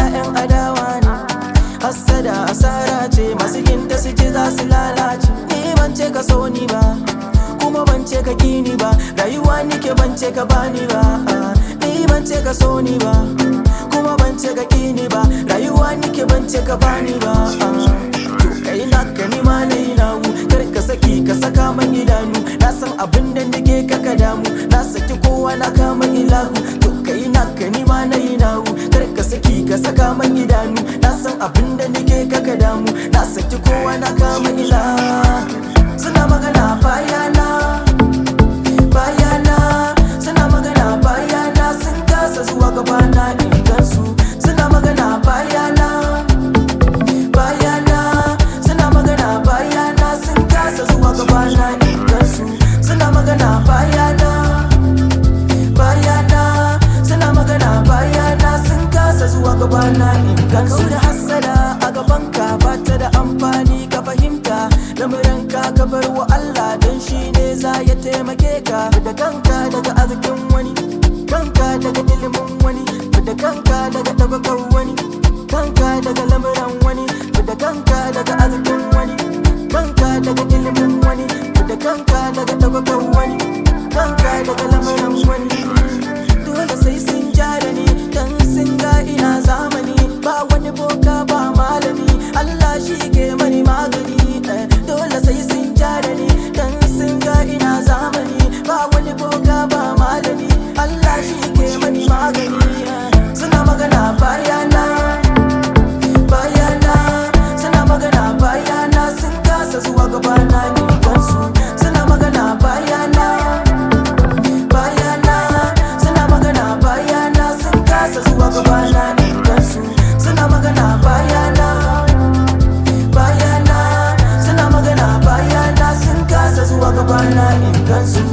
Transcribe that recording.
'ya'yan adawa ne hassada asara ce masu ginta su ce za su lalace ni ban ce ka so ni ba kuma ban ce ka kini ba rayuwa nike ban ce ka bani ba ni ban ce ka so ni ba kuma ban ce ka kini ba rayuwa nike ban ce ka bani ba to kai na ka ni ma na yi nawu kar ka saki ka saka man idanu na san abin da nake ka ka damu na saki kowa na kama ilahu to kai na ka ni ma na yi nawu kar ka saki ka saka man idanu na san abin da nake ka ka damu na saki kowa na kama ilahu suna magana bayana bayana suna magana bayana sun kasa zuwa gabana in gansu suna magana bayana bayana suna magana bayana sun kasa zuwa gabana in gansu suna magana bayana bayana suna magana bayana sun kasa zuwa gabana in gansu da hassada a gabanka ba ta da amfani ka fahimta lamuranka ka bar wa Allah don shi ne za ya taimake ka da kanka daga arzikin wani kanka daga ilimin wani da kanka daga tabbatar wani kanka daga lamuran wani da kanka daga arzikin wani kanka daga ilimin wani da kanka daga tabbatar wani kanka daga lamuran wani dole sai sun jara ni dan sun ga ina zamani ba wani boka ba malami Allah shi ke mani magani eh, dole sai sun jara ni dan sun ga ina zamani ba wani boka ba malami Allah shi ke mani magani eh, suna magana bayana bayana suna magana bayana sun kasa zuwa gabana ni gansu suna magana bayana bayana suna magana bayana sun kasa zuwa gabana in gansu suna magana bayana bayana suna magana bayana sun kasa zuwa gabana in gansu